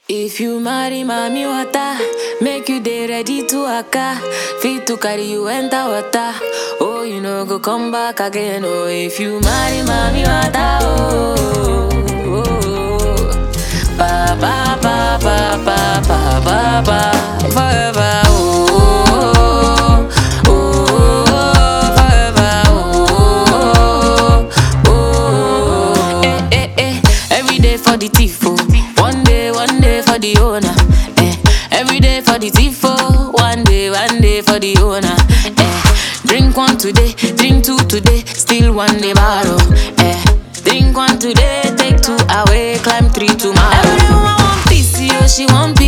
If you marry mommy water, make you dey ready to waka. Fit to carry you enter water. Oh, you know go come back again. Oh, if you marry mommy water, oh, oh, oh. ba ba ba ba ba ba ba ba forever. Oh, oh, oh, oh, forever. Oh, oh, oh, eh, eh, eh. Every day for the thief, oh. One day, one day for the owner. Eh. Every day for the thief, oh. One day, one day for the owner. Eh. Drink one today, drink two today, still one day borrow. Eh. Drink one today, take two away, climb three tomorrow. Everyone want peace, yo, she want peace.